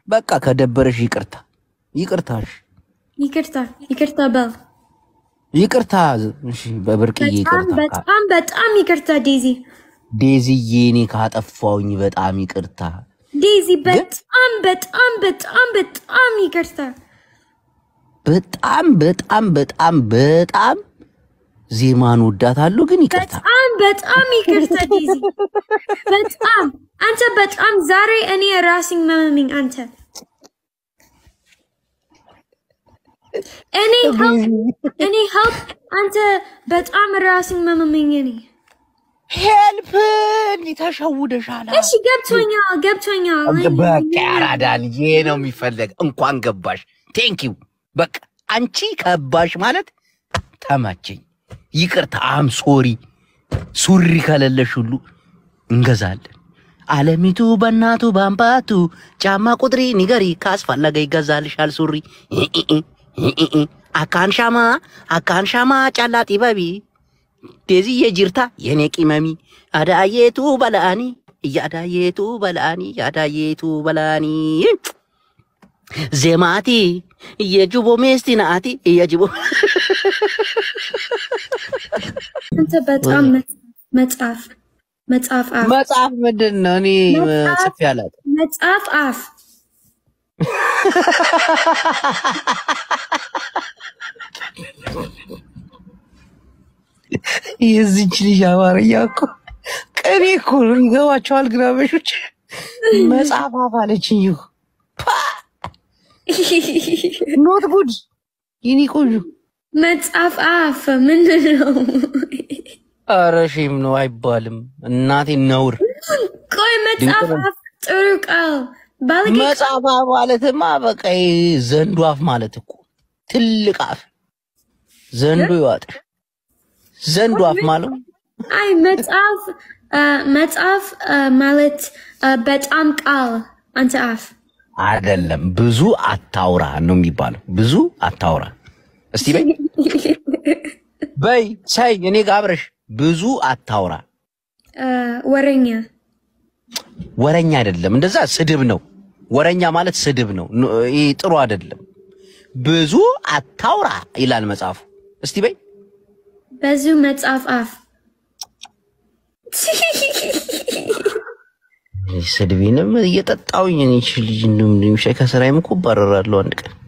በቃ ከደበረሽ ይቅርታ ይቅርታሽ ይቅርታ ይቅርታ በል። ይቅርታ እሺ፣ በብርቅዬ በጣም ይቅርታ በጣም በጣም ይቅርታ ዴዚ ዴዚዬ፣ እኔ ካጠፋውኝ በጣም ይቅርታ። ዴዚ በጣም በጣም በጣም በጣም ይቅርታ። በጣም በጣም በጣም በጣም ዜማን ወዳታለሁ፣ ግን ይቅርታ። በጣም በጣም ይቅርታ ዴዚ በጣም አንተ በጣም ዛሬ እኔ ራስኝ መመሚኝ አንተ እኔ help እኔ help አንተ በጣም ራስኝ መመሚኝ እኔ ሄልፕ እንዲህ ተሸውደሻል። እሺ ገብቶኛል ገብቶኛል በቃ ያራዳል። ይሄ ነው የሚፈለግ። እንኳን ገባሽ። ቴንኪው። በቃ አንቺ ከባሽ ማለት ተመቸኝ። ይቅርታ። አም ሶሪ። ሱሪ ከሌለሽ ሁሉ እንገዛለን። አለሚቱ በእናቱ በአምባቱ ጫማ ቁጥሪ ንገሪ፣ ካስፈለገ ይገዛልሻል ሱሪ። አካን ሻማ አካን ሻማ ጫላ ጢበቢ ዴዚዬ ጅርታ የኔ ቂመሚ አዳዬቱ በላአኒ እያዳዬቱ በላአኒ ያዳዬቱ በላአኒ ዜማቲ የጅቦ ሜስቲ ናአቲ የጅቦ አንተ በጣም መጽሐፍ መጽሐፍ አፍ መጽሐፍ ምንድን ነው? እኔ ጽፌ አላውቅም። መጽሐፍ አፍ የዚች ልጅ አማርኛ እኮ ቅኔ እኮ ነው። ይገባቸዋል ግራበሾች። መጽሐፍ አፍ አለችኝ እኮ ኖት ጉድ የኔ ቆንጆ መጽሐፍ አፍ ምንድን ነው? ኧረ ሼም ነው አይባልም። እናቴ ነውር። ቆይ መጽሐፍ አፍ ጥሩ ቃል ባለጌ መጽሐፍ አፍ ማለትማ በቃ ይሄ ዘንዱ አፍ ማለት እኮ ትልቅ አፍ ዘንዱ ይዋጥሽ። ዘንዱ አፍ ማለት አይ መጽሐፍ አ፣ መጽሐፍ አ፣ ማለት አ፣ በጣም ቃል አንተ አፍ አይደለም። ብዙ አታውራ ነው የሚባለው። ብዙ አታውራ። እስቲ በይ በይ ሳይ እኔ ጋር አብረሽ ብዙ አታውራ። አ፣ ወረኛ ወረኛ አይደለም፣ እንደዛ ስድብ ነው። ወረኛ ማለት ስድብ ነው። ኑ- ይሄ ጥሩ አይደለም። ብዙ አታውራ ይላል መጽሐፉ። እስቲ በይ ብዙ መጽሐፍ አፍ ስድቤንም እየጠጣውኝ እኔ ይህች ልጅ እንደም ሻይ ከስራዬም እኮ እባረራለሁ አንድ ቀን